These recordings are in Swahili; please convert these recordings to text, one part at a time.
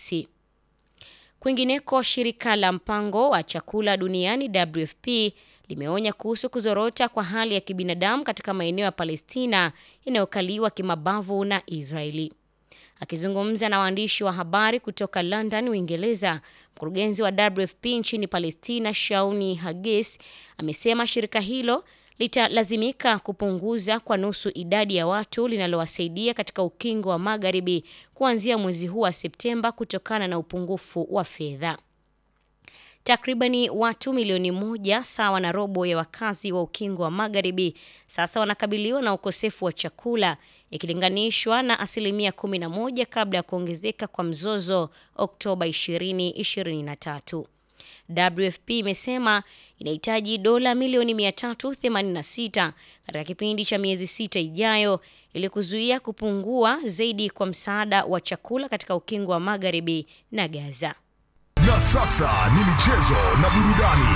Alhamisi. Kwingineko, shirika la mpango wa chakula duniani WFP limeonya kuhusu kuzorota kwa hali ya kibinadamu katika maeneo ya Palestina yanayokaliwa kimabavu na Israeli. Akizungumza na waandishi wa habari kutoka London, Uingereza, mkurugenzi wa WFP nchini Palestina, Shauni Hagis, amesema shirika hilo litalazimika kupunguza kwa nusu idadi ya watu linalowasaidia katika ukingo wa Magharibi kuanzia mwezi huu wa Septemba kutokana na upungufu wa fedha. Takribani watu milioni moja sawa na robo ya wakazi wa ukingo wa Magharibi sasa wanakabiliwa na ukosefu wa chakula ikilinganishwa na asilimia 11 kabla ya kuongezeka kwa mzozo Oktoba 2023. WFP imesema inahitaji dola milioni 386 katika kipindi cha miezi sita ijayo ili kuzuia kupungua zaidi kwa msaada wa chakula katika ukingo wa Magharibi na Gaza. Na sasa ni michezo na burudani.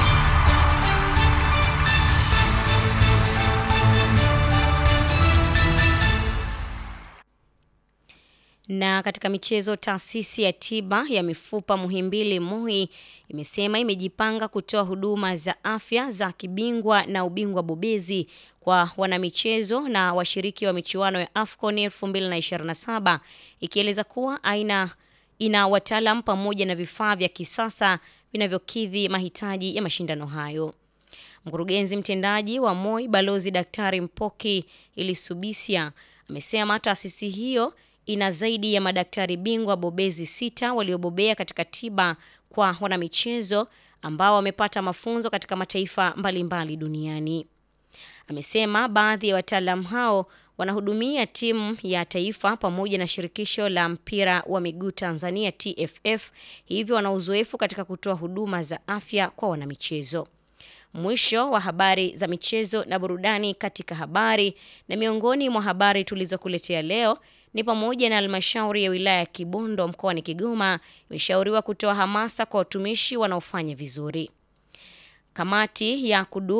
Na katika michezo, taasisi ya tiba ya mifupa Muhimbili MUHI imesema imejipanga kutoa huduma za afya za kibingwa na ubingwa bobezi kwa wanamichezo na washiriki wa michuano ya AFCON 2027 ikieleza kuwa aina ina wataalam pamoja na vifaa vya kisasa vinavyokidhi mahitaji ya mashindano hayo. Mkurugenzi mtendaji wa MOI Balozi Daktari Mpoki Ilisubisia amesema taasisi hiyo ina zaidi ya madaktari bingwa bobezi sita waliobobea katika tiba kwa wanamichezo ambao wamepata mafunzo katika mataifa mbalimbali mbali duniani. Amesema baadhi ya wataalamu hao wanahudumia timu ya taifa pamoja na shirikisho la mpira wa miguu Tanzania TFF, hivyo wana uzoefu katika kutoa huduma za afya kwa wanamichezo. Mwisho wa habari za michezo na burudani katika habari. Na miongoni mwa habari tulizokuletea leo ni pamoja na halmashauri ya wilaya ya Kibondo mkoani Kigoma imeshauriwa kutoa hamasa kwa watumishi wanaofanya vizuri. Kamati ya kudumu